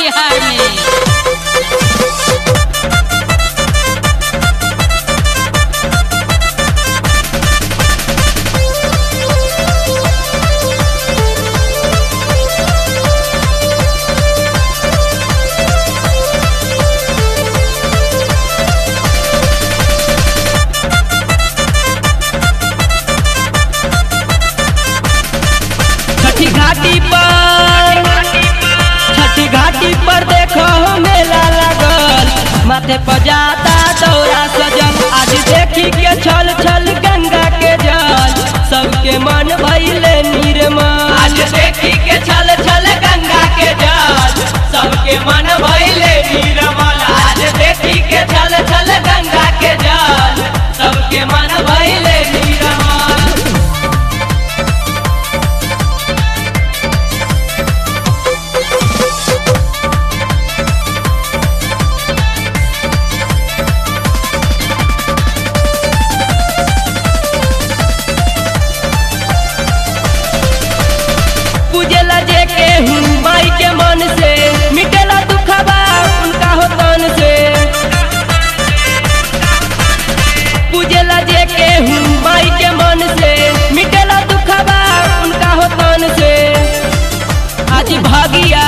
बिहार में छठी घाटी पर छठी घाटी पर देखो मेला लगल माथे पर जाता दौरा सजल आज देखी के छल छल गंगा के जल सबके मन भइले निर्मल आज देखी के छल छल गंगा के जल सबके मन भइले निर्मल आज देखी के छल छल गंगा के जल सबके मन भइले निर्मल पूजेला जे के हूँ माई के मन से मिटेला दुखबा उनका हो तन से पूजेला जे के हूँ माई के मन से मिटेला दुखबा उनका हो तन से आज भागिया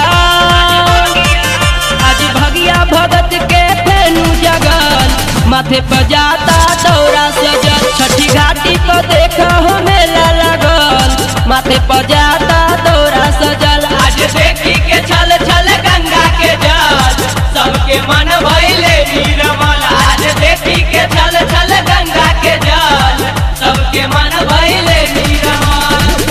आज भगिया भगत के फेनु जगल माथे पर जाता दौरा सजल छठी घाटी पर देखा हो मेला लगल माथे पर जाता दौरा सजल आज देखी के छल छल गंगा के जल सबके मन भइले निर्मल आज देखी के छल छल गंगा के जल सबके मन भइले निर्मल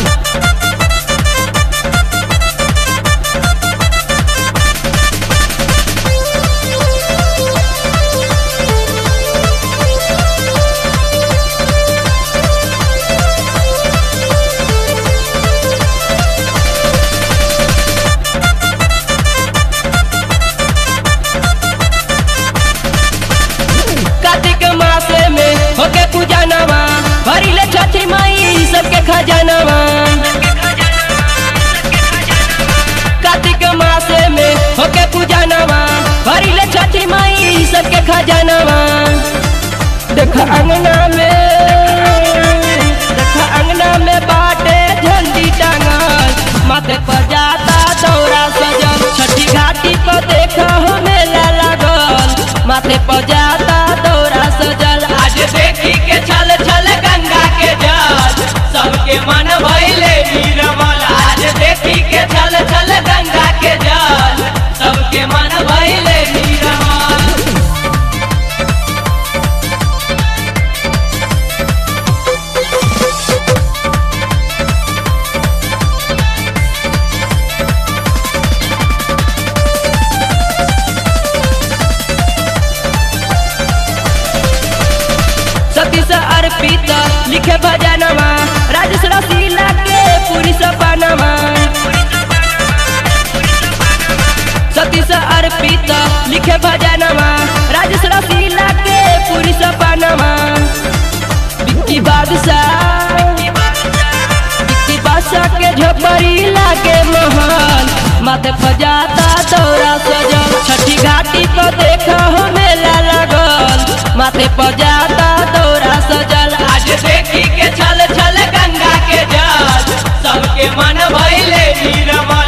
कार्तिक मासे में होके पूजा नवा भरिले छठी माई सबके खजानवा कार्तिक मासे में होके पूजा नवा भरिले छठी माई सबके खजानवा देख अंगना में देख अंगना में बाटे झंडी टांगल माथे पर जाता दौरा सजल छठी घाटी पर देखा हो मेला लागल माथे पर जाता दौरा सजल आज देखी के छल छल गंगा के जल सबके मन भइले निर्मल आज देखी के छल छल गंगा के जल सबके मन भइले निर्मल सतीश अर्पित लिखे भजनवा राजेश रसीला के पूरी सपनवा सतीश अर्पित लिखे भजनवा राजेश रसीला के पूरी सपनवा विक्की बादशाह विक्की बादशाह के झोपड़ी लागे महल माथे फजाता दौरा सजल छठी घाटी पर देखा हो मेला लगल माथे पजाता दौरा सजल आज देखी के छल छल गंगा के जल सबके मन भइले निर्मल